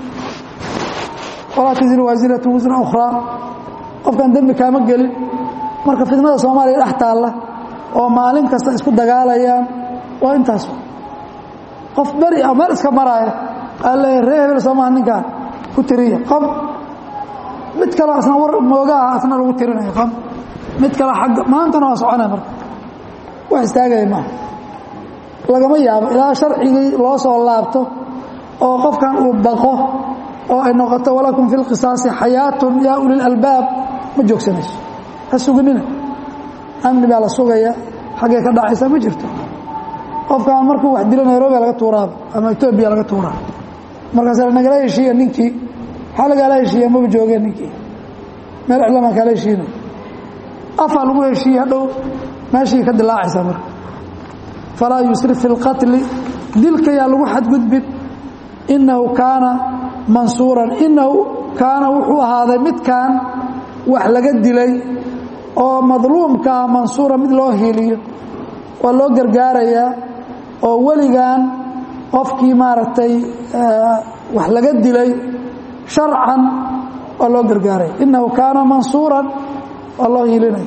walaa tasiru waasiratu wisra ukhraa qofkan dembi kaama gelin marka fidnada soomaaliya dhex taalla oo maalin kasta isku dagaalayaan waa intaas qof beri ah meel iska maraaya alle ree hebel soomaha ninkaan ku tiriya qof mid kaleo asna war moogaha asna lagu tirinaya qof mid kale agga maantana waa soconaya marka wax istaagaya maaha lagama yaabo ilaa sharcigii loo soo laabto oo qofkan uu baqo oo ay noqoto walakum fi lqisaasi xayaatun yaa ulilalbaab ma joogsanayso ha suginina amni baa la sugaya xaggay ka dhacaysa ma jirto qofkan markuu wax dilo nairobiya laga tuuraaba ama etoobiya laga tuuraa markaas nagala heshiiya ninkii waxaa lagala heshiiya maba joogeen ninkii meel iclamaan kala heshiinay afaa lagu heshiiye hadhow meeshii ka dilaacaysaa marka falaa yusrif fi اlqatli dilkayaa lagu xadgudbin inahu kaana mansuuran inahu kaana wuxuu ahaaday midkan wax laga dilay oo madluumkaa mansuura mid loo hiiliyo waa loo gargaarayaa oo weligan qofkii maaragtay wax laga dilay sharcan waa loo gargaaraya inahu kaana mansuuran waa loo hiilinaya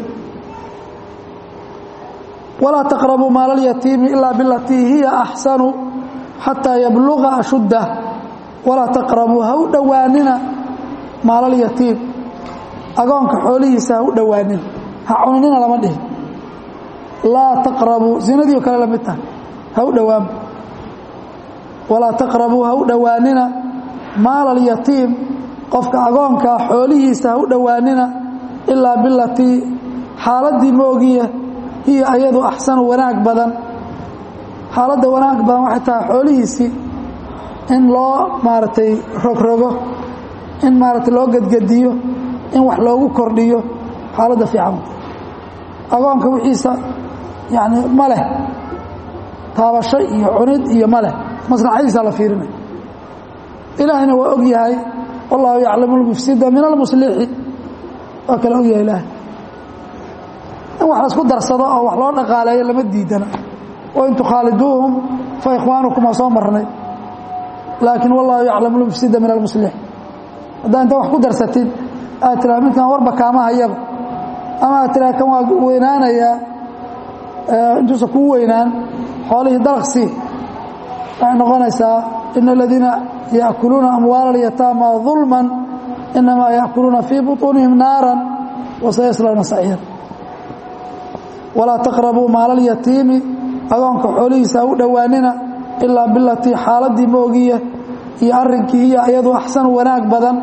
walaa taqrabuu maala اlyatiimi ilaa bilatii hiya axsanu xataa yabluga ashuddah walaa taqrabuu ha u dhowaanina maalalyatiim agoonka xoolihiisa ha u dhowaanina ha cunanina lama dhihin laa taqrabuu zinadii o kale la mid tahay ha u dhowaanba walaa taqrabuu ha u dhowaanina maala alyatiim qofka agoonkaa xoolihiisa ha u dhowaanina ilaa bilatii xaaladdii moogiya hiya ayadu axsanu wanaag badan xaaladda wanaag badan waxay tahay xoolihiisii in loo maaragtay rogrogo in maaragtay loo gedgediyo in wax loogu kordhiyo xaaladda fiican agoonka wixiisa yani ma leh taabasho iyo cunid iyo ma leh maslaxadiisa la fiirinaya ilaahayna waa og yahay wallahu yaclamu اlmufsida min almuslixi waa kala og yahay ilaahay in wax laisku darsado oo wax loo dhaqaaleeyo lama diidana wain tukhaaliduuhum fa ikhwaanukum waa soo marnay laakiin wallahu yaclamu lmufsida min almuslix haddaa inta wax ku darsatid aad tiraa midkan warba kaama hayaba ama aad tiraa kan waa weynaanayaa intuusa kuu weynaan xoolihii dalaqsii waxay noqonaysaa ina aladiina yaأkuluuna amwaala اlyataama ظulma inamaa yaأkuluuna fii buطuunihim naara wasayaslawna saciira walaa taqrabuu maala اlyatiimi agoonka xoolihiisa ha u dhowaanina ilaa bilatii xaaladii moogiya iyo arrinkii hiya iyadu axsan wanaag badan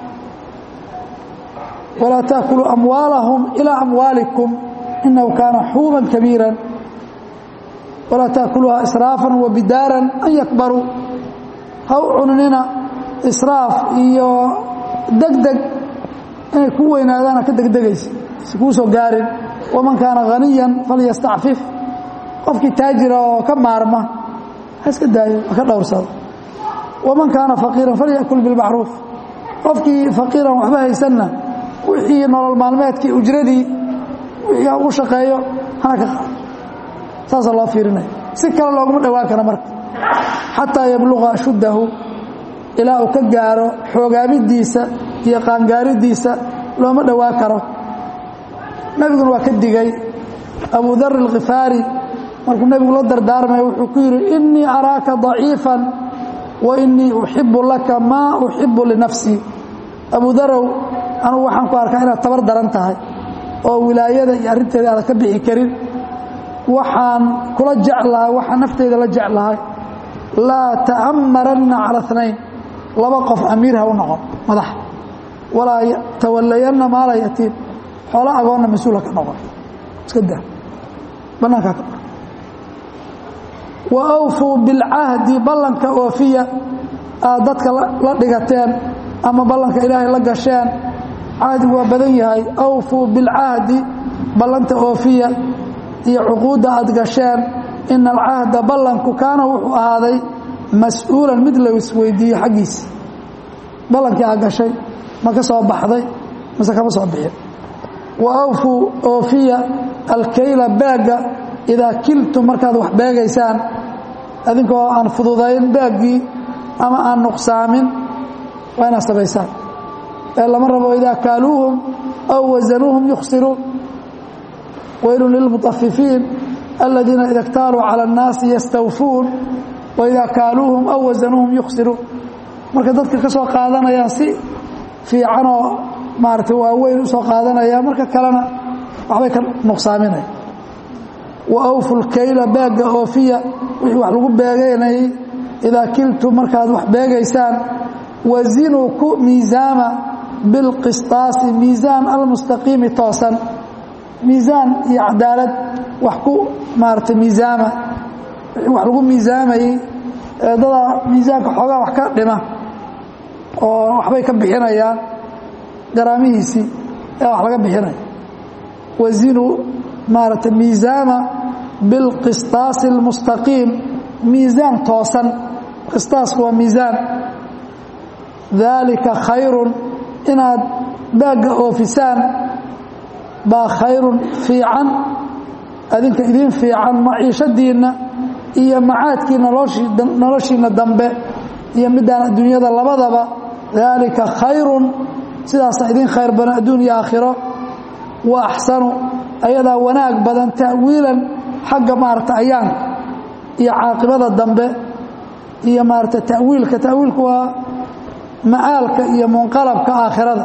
walaa taakuluu amwaalahum ilaa amwaalikum inahu kaana xuuban kabiira walaa taakuluuha israafan wa bidaaran an yakbaruu ha u cununina israaf iyo degdeg inay ku weynaadaana ka degdegaysa si kuu soo gaarin waman kaana haniyan falyastacfif qofkii taajira oo ka maarma ha iska daayo ha ka dhowrsado waman kaana faqiiran falyakul bilmacruuf qofkii faqiiran waxba haysanna wixii nolol maalmeedkii ujradii wixii ha ugu shaqeeyo hana ka qaado saasaa loo fiirinaya si kale looguma dhowaan kara marka xataa yabluqa ashuddahu ilaa uu ka gaaro xoogaamidiisa iyo qaangaaridiisa looma dhowaan karo nebiguna waa ka digay abu dar alkhifaari markuu nebigu la dardaarmaya wuxuu ku yidhi innii araaka daciifan wa innii uxibu laka maa uxibu linafsii abu darow anugu waxaan ku arkaa inaad tabar daran tahay oo wilaayada iyo arrinteeda aadan ka bixi karin waxaan kula jeclahay waxaan nafteyda la jeclahay laa ta'amaranna cala اثnayn laba qof amiir ha u noqon madax walaa tawallayanna maala yatiim xoolo agoonna mas-uulha ka noqon iska daa bannaankaa ka wa awfuu bilcahdi ballanka oofiya aad dadka la dhigateen ama ballanka ilaahay la gasheen cahdigu waa badan yahay awfuu bilcahdi ballanta oofiya iyo cuquudda aad gasheen ina alcahda ballanku kaana wuxuu ahaaday mas-uulan mid la isweydiiyo xaggiisa ballankii aad gashay ma ka soo baxday mase kama soo bixin wa awfuu oofiya alkayla baagga idaa kiltum markaad wax beegaysaan adinkoo aan fududayn baaggii ama aan nuqsaamin waa inaad samaysaan ee lama rabo idaa kaaluuhum aw wasanuuhum yukhsiruun waylun lilmutafifiin aladiina ida اktaaluu calى الnaasi yastawfuun waidaa kaaluuhum aw wasanuuhum yukhsiruun marka dadka ka soo qaadanayaan si fiicanoo maarata waaweyn usoo qaadanaya marka kalena waxbay ka nuqsaaminaya wa awfu lkayla baagga oofiya wixii wax lagu beeganayay idaa kiltum markaad wax beegaysaan wazinuu ku miisaama bilqistaasi miisaan almustaqiimi toosan miisaan iyo cadaalad wax ku maarata miisaama wax lagu miisaamayey dadaa miisaanka xoogaa wax ka dhima oo waxbay ka bixinayaan garaamihiisii ee wax laga bixinaya wazinuu maarata miisaama bilqistaasi اlmustaqiim miisaan toosan qistaasku waa miisaan daalika khayrun inaad baagga oofisaan baa khayrun fiican adinka idin fiican maciishadiinna iyo macaadkii noloshiinna dambe iyo midaan adduunyada labadaba daalika khayrun sidaasa idin khayr badan adduun iyo aakhiro wa axsanu ayadaa wanaag badan ta'wiilan xagga maarata ayaanka iyo caaqibada dambe iyo maarata ta'wiilka ta'wiilku waa ma'aalka iyo munqalabka aakhirada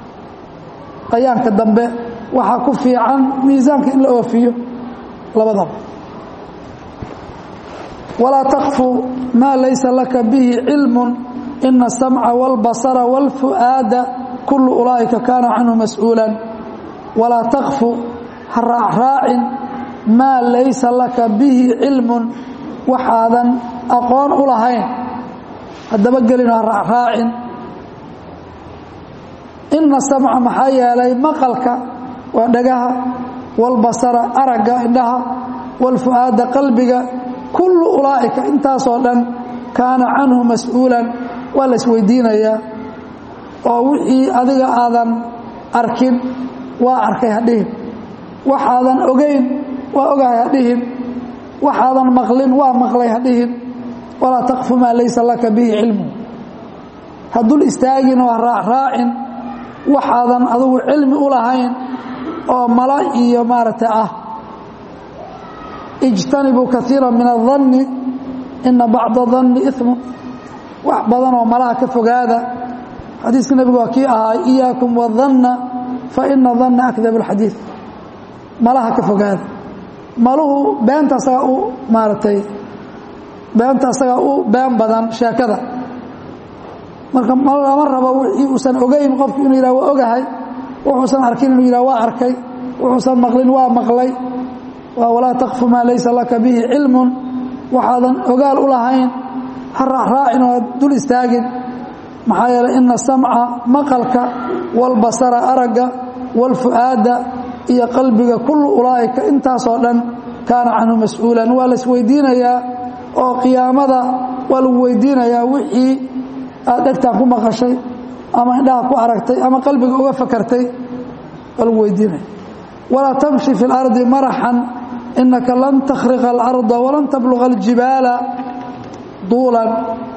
ayaanka dambe waxaa ku fiican miisaanka in la oofiyo labadaba walaa takfu maa laysa laka bihi cilmu ina asamca wاlbasara wاlfu'aada kullu ulaa'ika kaana canhu mas-uulan walaa takfu ha raacraacin maa laysa laka bihi cilmun waxaadan aqoon u lahayn haddaba gelin ha raacraacin ina samca maxaa yeelay maqalka waa dhagaha wاlbasara aragga indhaha wاlfu'aada qalbiga kullu ulaa'ika intaasoo dhan kaana canhu mas-uulan waa la isweydiinayaa oo wixii adiga aadan arkin waa arkay hadhihin waxaadan ogayn waa ogahay hadhihin waxaadan maqlin waa maqlay hadhihin walaa takfu maa laysa laka bihi cilmu ha dul istaagin oo ha raacraacin waxaadan adugu cilmi u lahayn oo mala iyo maaragtay ah ijtanibuu kaiira min adanni ina bacda danni imu wax badan oo malaha ka fogaada xadiiska nebigu waa kii ahaa iyaakum wadanna fa ina danna akdab اlxadiid malaha ka fogaada maluhu beenta asagaa u maaragtay beenta asagaa u been badan sheekada marka lama rabo wixii uusan ogayn qofku inuu yidhah waa ogahay wuxuusan arkin inuu yidhah waa arkay wuxuusan maqlin waa maqlay walaa takfu maa laysa laka bihi cilmun waxaadan ogaal u lahayn ha raacraacin oo dul istaagin maxaa yeeley ina samca maqalka wاlbasara aragga wاlfu'aada iyo qalbiga kullu ulaa'ika intaasoo dhan kaana canhu mas-uulan waa la isweydiinayaa oo qiyaamada waa lagu weydiinayaa wixii aad dhegtaan ku maqashay ama indhaha ku aragtay ama qalbiga uga fakartay waa lagu weydiinaya walaa tamshi fi اlardi maraxan inaka lan takhriqa اlarda walan tabluga اljibaala duulan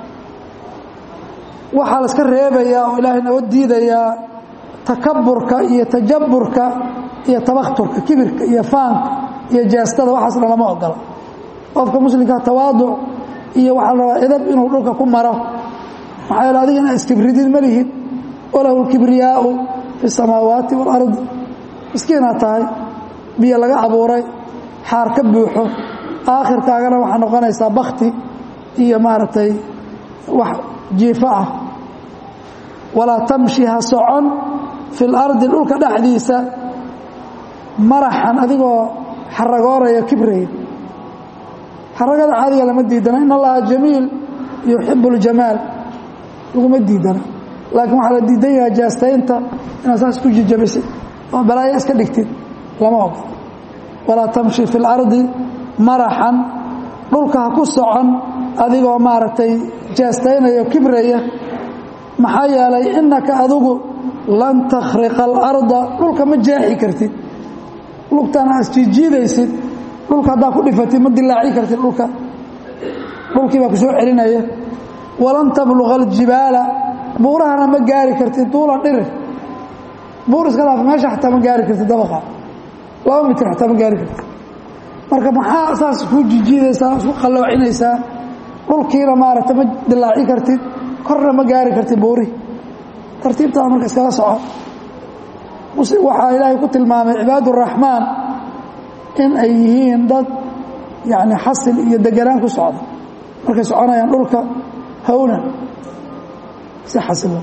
waxaa la iska reebayaa oo ilaahay noo diidayaa takaburka iyo tajaburka iyo tabakhturka kibirka iyo faanka iyo jeestada waxaasna lama ogola qofka muslimkaa tawaaduc iyo waxaa la rabaa edab inuu dhulka ku maro maxaa yeele adiga inaa iskibridid ma lihid walahu lkibriyaau fi اsamaawaati wاlardi miskiinaa tahay biyo laga abuuray xaar ka buuxo aakhirkaagana waxaa noqonaysaa bakti iyo maaragtay wax jiifo ah walaa tamshi ha socon fi lardi dhulka dhexdiisa maraxan adigoo xaragooraya kibraya xaragada caadiga lama diidana in allaha jamiil yuxibu اljamaal laguma diidana laakiin waxaa la diidan yahaa jaastaynta inaad saas ku jijabisid oo balaayo iska dhigtid lama ogo walaa tamshi fi اlardi maraxan dhulka ha ku socon adigoo maaragtay jaastaynaya kibraya maxaa yeelay inaka adigu lan takhriqa alarda dhulka ma jaaxi kartid lugtana aad jiijiidaysid dhulka haddaa ku dhifatid ma dilaaci kartid dhulka dhulkii baa ku soo celinaya walan tabluqa aljibaala buurahana ma gaari kartid duula dhirir buur iska dhaaf meesha xataa ma gaari kartid dabaqa laba mitir xataa ma gaari kartid marka maxaa saas ku jijiidaysaa isku qalloocinaysaa dhulkiina maaragta ma dilaaci kartid korna ma gaari kartid buurihi tartiibtaada marka iskala soco waxaa ilaahay ku tilmaamay cibaad uraxmaan in ay yihiin dad yani xasil iyo deganaan ku socda markay soconayaan dhulka hawnan si xasilo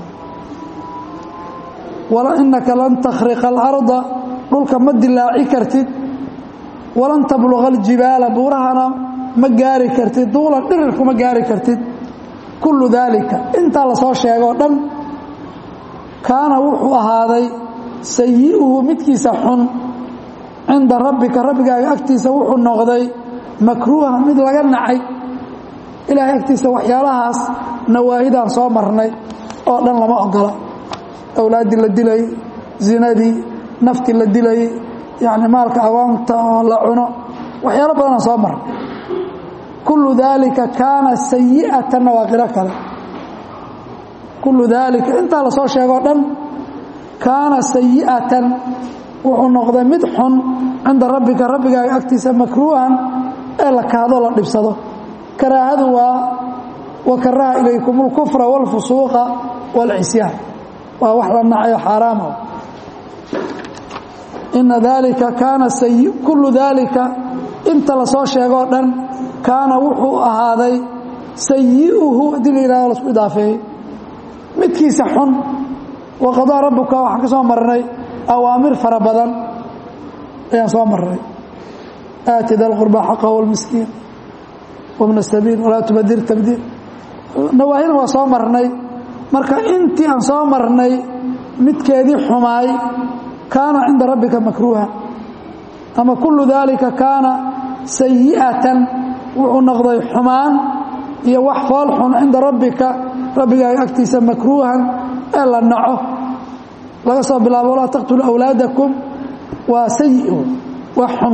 inaka lan takhriqa alarda dhulka ma dilaaci kartid walan tabluqa aljibaala buurahana ma gaari kartid duulan dhirirku ma gaari kartid kullu daalika intaa lasoo sheegoo dhan kaana wuxuu ahaaday sayi'uhu midkiisa xun cinda rabbika rabbigaaga agtiisa wuxuu noqday makruuha mid laga nacay ilaahay agtiisa waxyaalahaas nawaahidaan soo marnay oo dhan lama ogola awlaaddii la dilay zinadii naftii la dilay yacni maalka awaamta oo la cuno waxyaalo badanaan soo marnay kullu daalika kaana sayi'atanna waa qiro kale kullu daalika intaa lasoo sheegoo dhan kaana sayi'atan wuxuu noqday mid xun cinda rabbika rabbigaaga agtiisa makruuhan ee la kaado la dhibsado karaahadu waa wakaraha ilaykum اlkufra wاlfusuuqa wاlcisyaan waa wax la nacayo xaaraama ina dalika kaana kullu daalika inta lasoo sheegoo dhan kaana wuxuu ahaaday sayi'uhu haddii la yihahdo lasku idaafeeyey midkiisa xun waqadaa rabbuka waxaan ka soo marnay awaamir fara badan ayaan soo marnay aati da lqurbaa xaqahu wاlmiskiin wabna asabiil walaa tubadir tabdiir nawaahina waa soo marnay marka intii aan soo marnay midkeedii xumaay kaana cinda rabbika makruuha ama kullu daalika kaana sayi'atan wuxuu noqday xumaan iyo wax fool xun cinda rabbika rabbigaaga agtiisa makruuhan ee la naco laga soo bilaabo walaa taqtulu awlaadakum waa sayi wax xun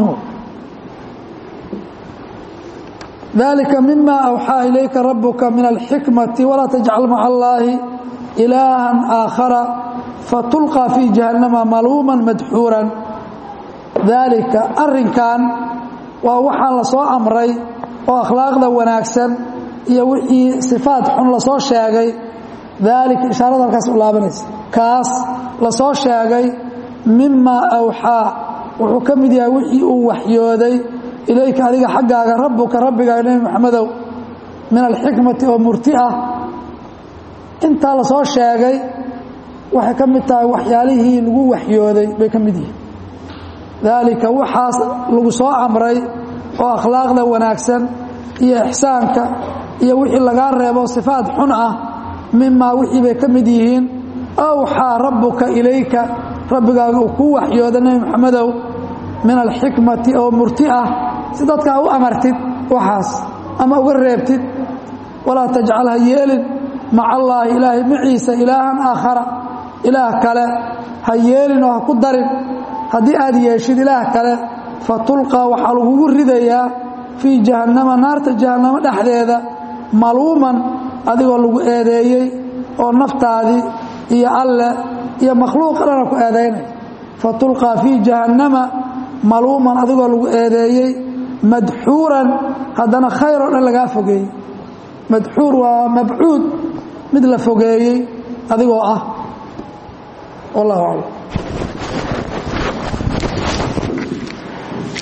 dalika mima awxaa ilayka rabuka min alxikmati walaa tajcal maca allaahi ilaahan aakhara fatulqى fii jahannama maluuma madxuuran daalika arrinkan waa waxaan la soo amray oo akhlaaqda wanaagsan iyo wixii sifaad xun lasoo sheegay daalika ishaarada halkaas u laabanaysa kaas lasoo sheegay mimaa awxaa wuxuu ka mid yahay wixii uu waxyooday ilayka adiga xaggaaga rabbuka rabbigaaga nebi maxamedow min alxikmati oo murti ah intaa lasoo sheegay waxay ka mid tahay waxyaalihii lagu waxyooday bay ka mid yihiin daalika waxaas lagu soo amray oo akhlaaqda wanaagsan iyo ixsaanka iyo wixii lagaa reebo sifaad xun ah mimaa wixii bay ka mid yihiin awxaa rabbuka ilayka rabbigaaga uu kuu waxyooda nebi maxamedow min alxikmati oo murti ah si dadkaa u amartid waxaas ama uga reebtid walaa tajcal ha yeelin maca allaahi ilaahay maciisa ilaahan aakhara ilaah kale ha yeelin oo ha ku darin haddii aad yeeshid ilaah kale fatulqaa waxaa lagugu ridayaa fii jahannama naarta jahannamo dhexdeeda maluuman adigoo lagu eedeeyey oo naftaadii iyo alle iyo makhluuqa dhana ku eedaynay fatulqaa fii jahannama maluuman adigoo lagu eedeeyey madxuuran haddana khayr oo dhan lagaa fogeeyey madxuur waa mabcuud mid la fogeeyey adigoo ah wallahu aclam